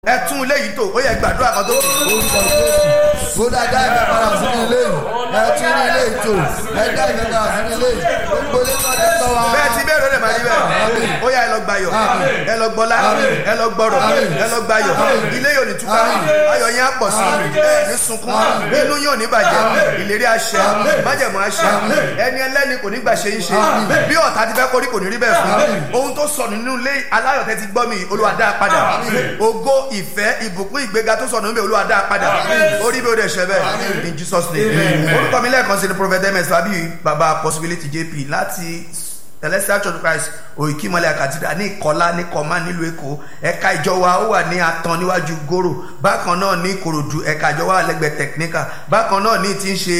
ẹ tún ilé yìí tò ó yẹ gbàdúrà kan tó kù. orúkọ jésù ó dá dá ìfẹ́ padà sínú ilé yìí ẹ tún ní ilé ìtò ẹ dá ìfẹ́ padà sínú ilé yìí gbogbo ilé náà ti tọ́ wa. bẹ́ẹ̀ ti bẹ́ẹ̀ ló lè máa rí bẹ́ẹ̀ ó yà ẹ lọ gbayọ̀ ẹ lọ gbọ́lá ẹ lọ gbọ́rọ̀ ẹ lọ gbayọ̀ ilé yóò ní túká ayọ̀ yẹn á pọ̀ sí ẹ ní sunkún inú yóò ní bàjẹ́ ìlérí àṣẹ májẹ̀mú àṣẹ ẹni ẹlẹ́ni kò ní gbà ṣe ń ṣe bí ọ̀tá ti fẹ́ kórí kò ní rí bẹ́ẹ̀ fún ohun tó sọnù nínú ilé aláyọ̀ tẹ́ ti gbọ́ mi Olúwa dá a padà ògo ìfẹ́ ìbùkún ìgbéga tó sọnù níbẹ̀ Olúwa dá a padà orí bí ó dẹ̀ ṣẹ bẹ́ẹ̀ in Jesus name orúkọ mi lẹ́ẹ̀kan sí ni prophet ms fabi baba possibility jp láti celestial church of christ òyìnkímọ́lẹ̀ àkàtìdá ní ìkọlá ní kọ́má nílùú èkó ẹ̀ka ìjọ wa ó wà ní atan níwájú gòrò bákan náà ní ìkòròdú ẹ̀ka ìjọ wa wà lẹ́gbẹ̀ẹ́ technical bákan náà ní ti ń ṣe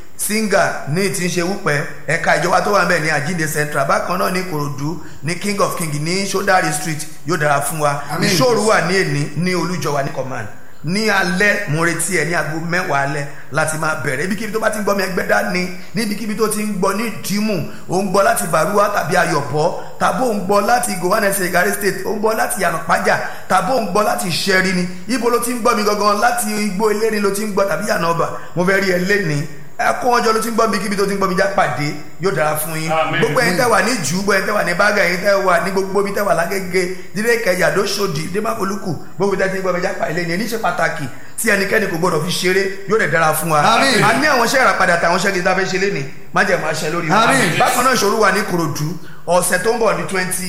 singa ní ti ń ṣe wúpẹ́ ẹ̀ka ìjọba tó wà ń bẹ̀ ní àjíǹde central bákan náà ní ìkòròdú ní king of king ní sodari street yóò dára fún wa ìṣòro wà ní èní ní olújọba ní command ní alẹ́ mo retí ẹ ní aago mẹ́wàá alẹ́ láti máa bẹ̀rẹ̀ ibikíbi tó bá ti ń gbọ́ mi ẹgbẹ́ dání níbikíbi tó ti ń gbọ́ ní ìdímù ó ń gbọ́ láti Bàrúwá tàbí Ayọ̀bọ̀ tàbí ó ń gbọ́ láti Gowanese Igari state ó ń gbọ́ láti Yànàpájà tàbí ó ń gbọ́ láti Ṣẹ́rí ni ibo ló ti ń gbọ́ mi gangan láti Igbó Eléni ló ti ń gbọ́ tàbí Yànàbà mo fẹ́ rí ẹ léni ẹkún ọjọ́ ló ti ń gbọ́ mi kíbi tó ti ń gbọ́ mi já pàdé yóò dára fún yín gbogbo ẹ̀yin tẹ́ wà ní jù gbogbo ẹ̀yin tẹ́ wà ní bága ẹ̀yin tẹ́ wà ní gbogbo ibi tẹ́ wà lágége dídé kẹjà lóṣòdì démáfolúkù gbogbo tẹ́ ti ń gbọ́ mi já pàdé lẹ́ni ẹni ṣe pàtàkì tí ẹnikẹ́ni kò gbọdọ̀ fi ṣeré yóò dẹ̀ dára fún wa a ní àwọn iṣẹ́ ìràpadà àtàwọn iṣẹ́ gidi tá a fẹ́ ṣe léni má jẹ́ máa ṣe lórí wa bákan náà ìṣòro wà ní Ìkòròdú ọ̀sẹ̀ tó ń bọ̀ ní twenty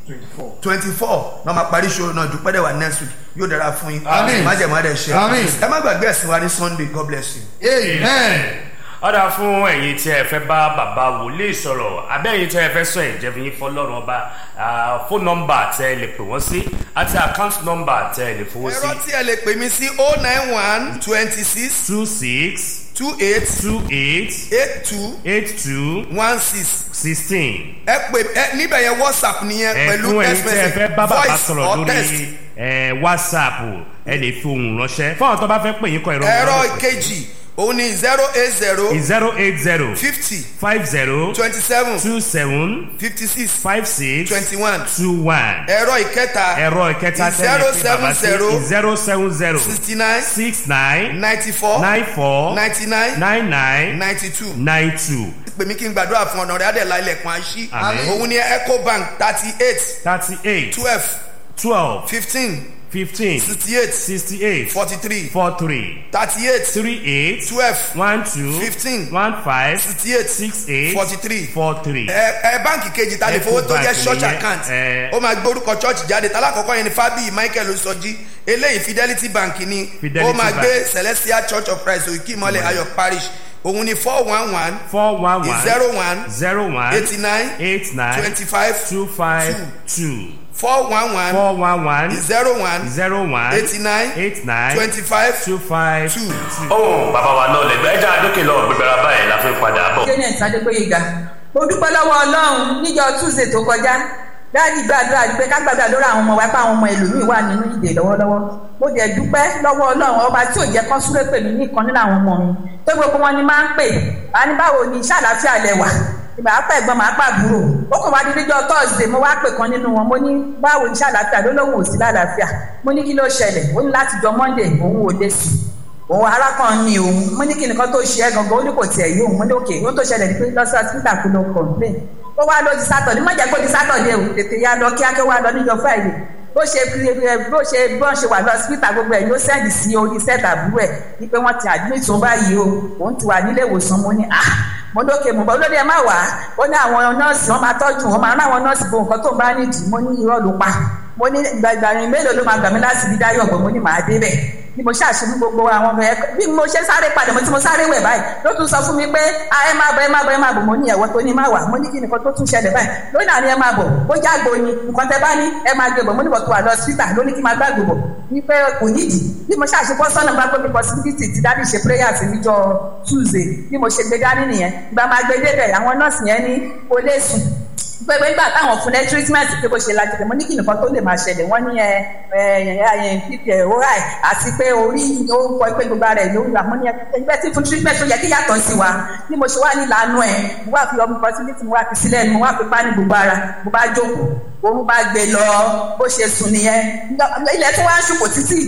twenty four náà máa parí ìṣòro náà dúpẹ́ dẹ̀ wà next week yóò dára fún yín má jẹ́ máa dẹ̀ ṣe ẹ má gbàgbé ẹ̀sìn wa ní Sunday God bless you. amen ọ̀dà fún ẹ̀yin tí ẹ fẹ́ bá bàbá wòlíì sọ̀rọ̀ abẹ́ ẹ̀yin tí ẹ fẹ́ sọ ìjẹ́bi yín fọlọ́run ọba fóònù nọ́mbà tẹ́ ẹ lè pè wọ́n sí àti àkáǹtì nọ́mbà tẹ́ ẹ lè fowó sí. ẹ̀rọ tí ẹ lè pè mí sí o nine one twenty six two six two eight two eight eight two eight two one six sixteen. ẹ pè ẹ níbẹ̀ yẹn whatsapp nìyẹn pẹ̀lú ẹ̀fún ẹ̀yin text tí ẹ fẹ́ bá message bàbá voice sọ̀rọ̀ or text. lórí ẹ̀, whatsapp ẹ lè fi ohùn ránṣẹ́ fún àwọn tó bá fẹ́ pè yín kọ ìrọ̀ ẹ̀rọ ìkejì òun ni zero eight zero zero eight zero fifty five zero twenty seven two seven fifty six five six twenty one two one. ẹ̀rọ ìkẹta ẹ̀rọ ìkẹta zero tẹ́lẹ̀ pé bàbá sí seven zero zero seven zero sixty nine six nine ninety four nine four ninety nine nine nine ninety two nine two pè mí kí n gbàdúrà fún ọ̀nà rẹ̀ adẹ̀lá ilẹ̀kùn àṣì Àmín. òun ni ecobank thirty eight thirty eight twelve twelve fifteen fifteen sixty eight sixty eight forty three four three thirty eight three eight twelve one two Fifteen. one five sixty eight six eight forty three four three. ẹ ẹ báǹkì kejì ta lè fowó tó jẹ́ Ecobank church nìyẹn, account ẹ. ó máa gbé orúkọ church jáde talákọ̀ọ́kọ́ yẹn ni Fábíyì Michael Oṣọjí eléyìí Fidelity Bank ni Fidelity ó máa Bank. gbé Celestial Church of Christ Òkè Ìmọ̀lẹ̀ Ayọ̀ Parish òun ni four one one four one one zero one zero one eighty nine eight nine twenty five two five two four one one four one one zero one zero one eighty nine eight nine twenty five two five two. ohun bàbá wa náà lẹgbẹ ẹja àdókè lọ gbẹgbẹrẹ báyìí la fi ń padà bọ̀. janet adégbòyega mo dúpẹ́ lọ́wọ́ ọlọ́run níjọ́ tuesday tó kọjá dáàdi gbàdúrà pé ká gbàdúrà lórí àwọn ọmọ wa pé àwọn ọmọ ẹlòmíín wà nínú ìdè lọ́wọ́lọ́wọ́ mo dẹ̀ dúpẹ́ lọ́wọ́ ọlọ́run ọba tí ò jẹ́ kán súré pè mí nìkan nínú àwọn ọmọ mi tó gbogbo wọn ni máa ń pè á ní báwo ni iṣẹ́ àlàáfíà lẹ wà ìgbà á pẹ́ ẹ̀gbọ́n màá pàbúrò ó kàn wá dídíjọ́ thursday mo wá pè kan nínú wọn mo ní báwo ni iṣẹ́ àlàáfíà ló lóun ò sí lálàáfíà mo ní kí ló ṣẹlẹ̀ ó ní láti jọ monday òun ò lé sí i òun arákùnrin ni òun mo ní kí nìkan tó ṣe é gangan ó ní kò tiẹ̀ yé òun mo ní òkè ó tó ṣẹlẹ̀ ní pé lọ́sọ̀ hospital kò lọ complain ó wá lọ di sátọ̀dé má jẹ́ kó di sátọ̀dé o tètè ya lọ kíákẹ́ wá lọ níjọ friday bó ṣe bó ṣe bọ́n ṣe wà lọ hospital gbogbo ẹ̀ ló sẹ́ndì sí orí set àbúrò ẹ̀ ní pé wọ́n ti admit òun báyìí o òun ti wà nílé ìwòsàn mo ní ah mo lókè mo bọ lórí ẹ má wá ó ní àwọn nọ́ọ̀sì wọn máa tọ́jú wọn máa rán àwọn nọ́ọ̀sì bo nǹkan tó ń bá nídìí mo ní irọ́ ló pa mo ní gbàgbàrin mélòó ló máa gbà mí láti bí dáyọ̀ ọ̀gbọ̀n mo ní màá dé bẹ̀ bí mo ṣàṣìbí gbogbo àwọn ọmọ ẹ bí mo ṣe sáré padà mo tí mo sáré wẹ̀ báyìí ló tún sọ fún mi pé ẹ má bọ̀ ẹ má bọ̀ ẹ má bọ̀ mo ní ẹ̀wọ́ tó ní má wà mo ní kí nìkan tó tún ṣẹlẹ̀ báyìí lónìí àní ẹ má bọ̀ bó jágbo ni nǹkan tẹ bá ní ẹ má gbé bọ̀ mo ní bọ̀ tó wà lọ síta ló ní kí má gbàgbé bọ̀ ní pé kò nídìí bí mo ṣàṣe bọ́ sọ́nà bá gbé mi possibility ti dábì ṣe prayer sí níjọ́ Tuesday bí mo ṣe gbé dání nìyẹn ìgbà máa gbé débẹ̀ àwọn nọ́ọ̀sì yẹn ní kò lè sùn pé pé nígbà táwọn fún ẹ treatment pé bó ṣe lajú pé mo ní kí nìkan tó lè máa ṣẹlẹ̀ wọ́n ní ẹ ẹ ẹ fífi ẹ̀ óra ẹ̀ àti pé orí ó kọ pé gbogbo ara ẹ̀ ló wà mo ní ẹgbẹ́ tí fún treatment tó yẹ kí yàtọ̀ sí wa bí mo ṣe wà ní ìlànà ẹ̀ mo wá fi ọmọ fertility mo wá fi sílẹ̀ mo wá fi pa ní gbogbo ara mo bá jókòó òun bá gbé lọ bó ṣe sùn nìyẹn ilẹ̀ tí wọ́n á ṣùkò títí